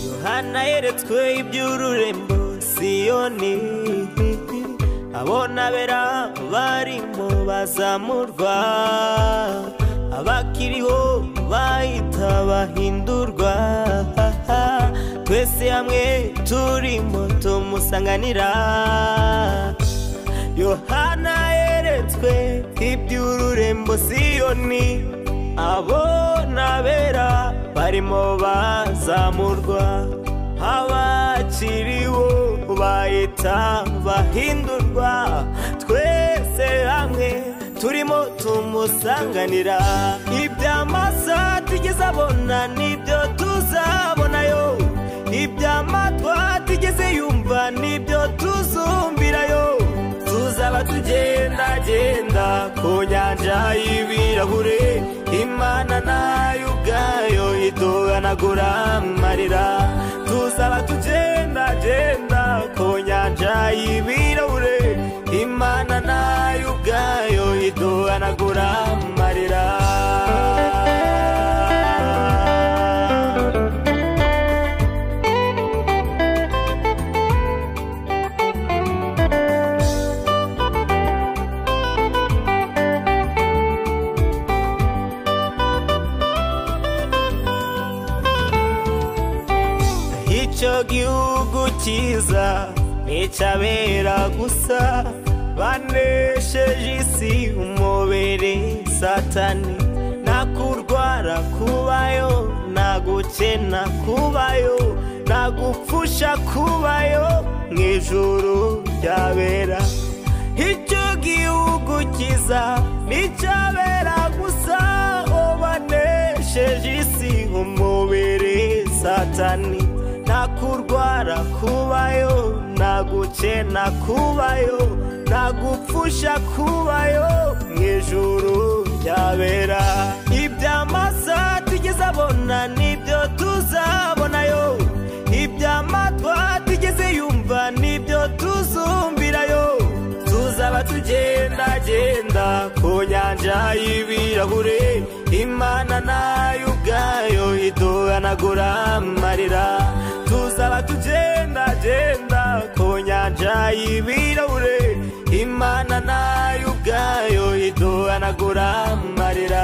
yohana yeretswe iby'ururembo siyoni abona bera barimo bazamurwa abakiriho bahita bahindurwa twese hamwe turimo tumusanganira yohana yeretswe iby'ururembo siyoni abona bera barimo bazamurwa abakiriho bahita bahindurwa twese hamwe turimo tumusanganira iby'amaso tigeze abona nibyo tuzabonayo iby'amatwa tigeze yumva nibyo tuzumbirayo tuzaba tugendagenda ku nyanja y'ibirahure imana nayo ubwayo iduhanagura amarira tuzaba tugendagenda ku nyanja y'ibirahure imana nayo ubwayo iduhanagura amarira icyo gihugu cyiza nticyabera gusa banesheje isi umubiri satani nta kurwara kubayo nta gukena kubayo nta gupfusha kubayo mu ijuru ryabera icyo gihugu cyiza nticyabera gusa ubanesheje isi umubiri satani nta kurwara kubayo nta gukena kubayo nta gupfusha kubayo mu ijuru ryabera iby'amaso tigeze abona nibyo tuzabonayo iby'amatwa tigeze yumva nibyo tuzumbirayo tuzaba tugendagenda ku nyanja y'ibirahure imana nayo ubwayo iduhanagura amarira tuzaba tugendagenda ku nyanja y'ibirahure imana nayo ubwayo iduhanagura amarira